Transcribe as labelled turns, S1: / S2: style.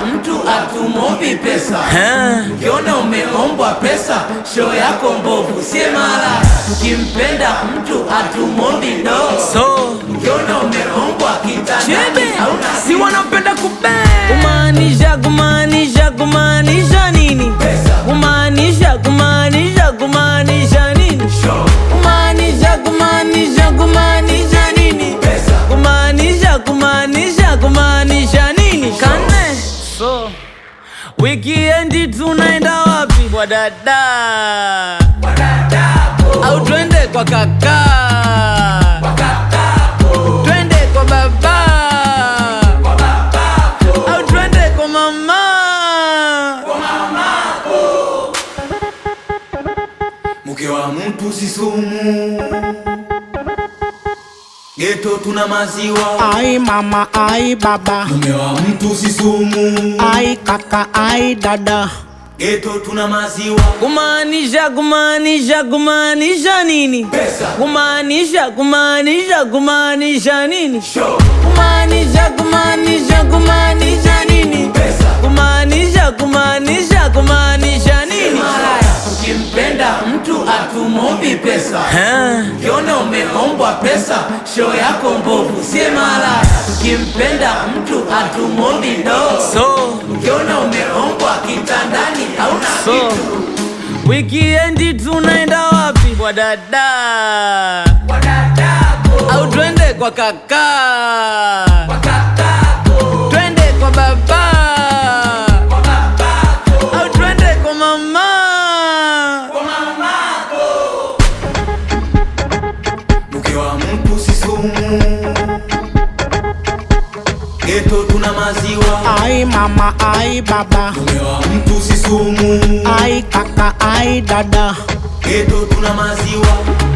S1: mtu atumombi pesa ukiona umeombwa pesa show yako mbovu sie mara ukimpenda mtu atumombi do
S2: so
S1: ukiona umeombwa kitandani
S2: chebe
S1: hauna
S2: si wanapenda kube kumaanisha kumaanisha kumaanisha nini
S1: Pesa.
S2: kumaanisha kumaanisha kumaanisha nini
S1: show
S2: kumaanisha kumaanisha kumaanisha nini
S1: pesa
S2: kumaanisha kumaanisha kumaanisha nini kane so wikiendi tunaenda wapi kwa dada au twende kwa kaka twende kwa baba au twende kwa mama
S1: mke wa mtu si sumu geto tuna maziwa
S3: Ai mama, ai baba,
S1: mume wa mtu si sumu
S3: ai kaka, ai dada.
S1: geto tuna maziwa
S2: kumaanisha kumaanisha kumaanisha nini
S1: pesa
S2: kumaanisha kumaanisha kumaanisha nini
S1: show
S2: kumaanisha kumaanisha kumaanisha nini
S1: pesa
S2: kumaanisha kumaanisha kumaanisha nini
S1: malaya ukimpenda mtu atumombi pesa ukiona umeombwa pesa show yako mbovu sie malaya ukimpenda mtu atumombi do
S2: so
S1: ukiona umeombwa kitandani hauna
S2: so
S1: kitu
S2: wikiendi tunaenda wapi kwa dada
S1: wadadako
S2: au twende kwa kaka
S1: wakakako
S2: twende kwa baba
S1: kwa babako
S2: au twende kwa mama
S1: kwa mamako mke wa mtu si sumu geto tuna maziwa
S3: Ai mama, ai baba,
S1: mume wa mtu si sumu
S3: ai kaka, ai dada.
S1: geto tuna maziwa